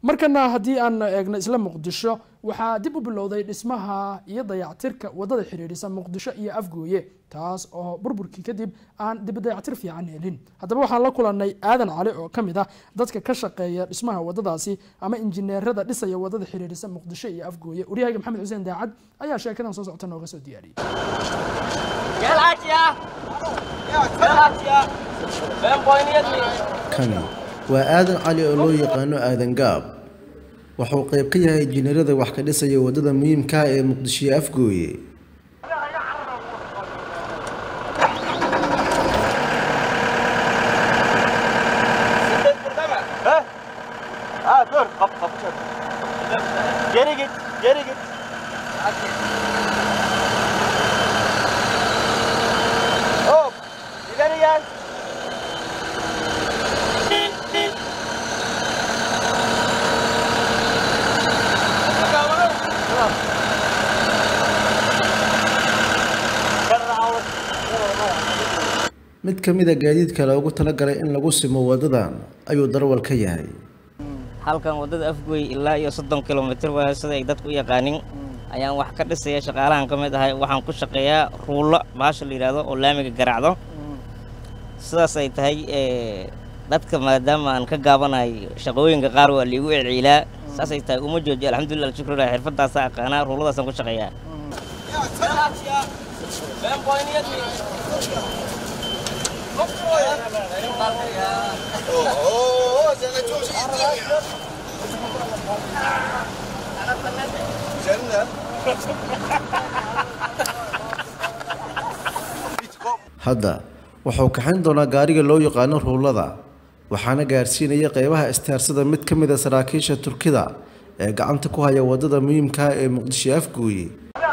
markana haddii aan eegno isla muqdisho waxaa dib u bilowday dhismaha iyo dayactirka wadada xidhiidhisa muqdisho iyo afgooye taas oo burburkii kadib aan dib dayactir fiican helin haddaba waxaan la kulanay aadan cali oo ka mid ah dadka ka shaqeeya dhismaha wadadaasi ama injineerada dhisaya wadada xidhiidhisa muqdisho iyo afgooye waryahayga maxamed xuseen daacad ayaa sheekadan soo socota nooga soo diyaariyey kani waa aadan cali oo loo yaqaano aadan gaab wuxuu qayb ka yahay injineerada wax ka dhisaya waddada muhiimka ah ee muqdisho iyo afgooye Ha dur kapı kapı çek. Geri git, geri git. Hop, ileri gel. mid ka mid a gaadiidka loogu talagalay in lagu simo waddadan ayuu darwal ka yahay halkan waddada afgooy ilaa iyo soddon kilomitir waa sida ay dadku u yaqaanin ayaan wax ka dhisaya shaqaalahan ka mid ahay waxaan ku shaqeeyaa ruullo baasha la yidhaahdo oo laamiga garaacdo sidaas ay tahay dadka maadaama aan ka gaabanahay shaqooyinka qaar waa liigu celciilaa saas ay tahay uma joojiyo alxamdulillah alshukrulah xirfadaasa aqaanaa ruulladaasaan ku shaqeeyaa hadda wuxuu kaxayn doonaa gaariga loo yaqaano ruullada waxaana gaarsiinaya qeybaha istaarsada mid ka mid a saraakiisha turkida ee gacanta ku haya waddada muhiimka ah ee muqdisho afgooye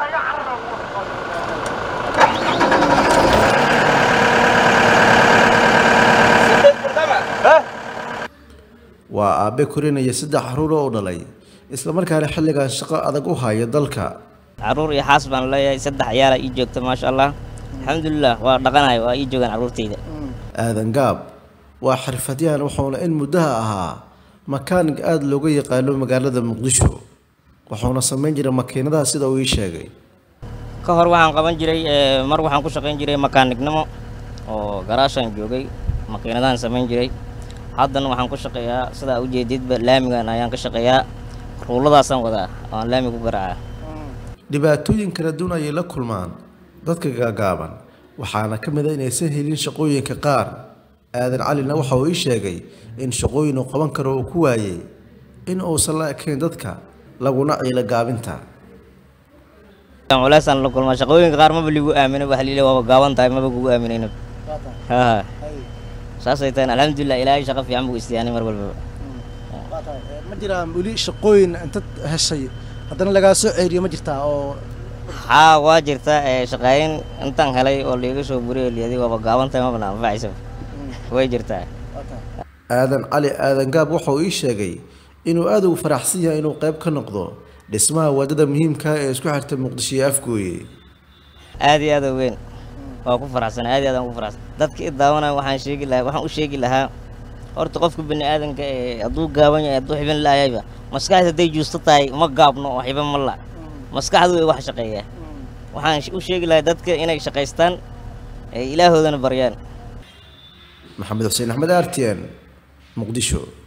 waa aabe korinaya saddex caruur oo u dhalay islamarkaana xilligan shaqo adag u haya dalka carruur iyo xaas baan leeyahay saddex ciyaala ii joogta maasha allah alxamdulilah waa dhaqanayo waa ii joogaan carruurtayda aadan gaab waa xirfadyahan wuxuuna in muddaha ahaa makaanig aada looga yaqaano magaalada muqdisho wuxuuna samayn jiray makiinadaha sida uu ii sheegay ka hor waxaan qaban jiray mar waxaan ku shaqayn jiray makaanignimo oo garaashaan joogay makiinadahan samayn jiray haddana waxaan ku shaqeeyaa sidaa ujeedidba laamigan ayaan ka shaqeeyaa ruulladaasaan wadaa oaan laami ku garaacaa dhibaatooyin kala duwan ayay la kulmaan dadka gaagaaban waxaana ka mid a inaysan helin shaqooyinka qaar aadan calina waxa uu ii sheegay in shaqooyin uu qaban karo uu ku waayey in uusan la ekayn dadka laguna ciilo gaabinta culeysaan la kulmaa shaqooyinka qaar maba ligu aamina waxa liila waaba gaaban tahay maba kugu aaminayna ha saasay tahay alxamdulilah ilaahay shaqo fiican buu istiyaanay mar walbaba ma jiraan weli shaqooyin intad heshay haddana lagaa soo ceeriyo ma jirtaa oo haa waa jirta shaqaayin intaan helay oo liiga soo buriyo liyaday waaba gaaban tahay mabana anfacaysa way jirtaa aadan cali aadan gaab wuxuu ii sheegay inuu aada ugu faraxsan yahay inuu qayb ka noqdo dhismaha waddada muhiimka ee isku xirta muqdisho iyo afgooye aad iyo aad u weyn waa ku faraxsan aad iyo aad aan ku faraxsan dadka i daawanaya waxaan sheegi lahaa waxaan u sheegi lahaa horta qofka bini aadanka ee hadduu gaaban yahay hadduu xibin la-ayayba maskaxda hadday juusto tahay ma gaabno oo xibin ma la maskaxdu way wax shaqeeyaa waxaan u sheegi lahaa dadka inay shaqaystaan ee ilaahoodana baryaan maxamed xuseen axmed artian muqdisho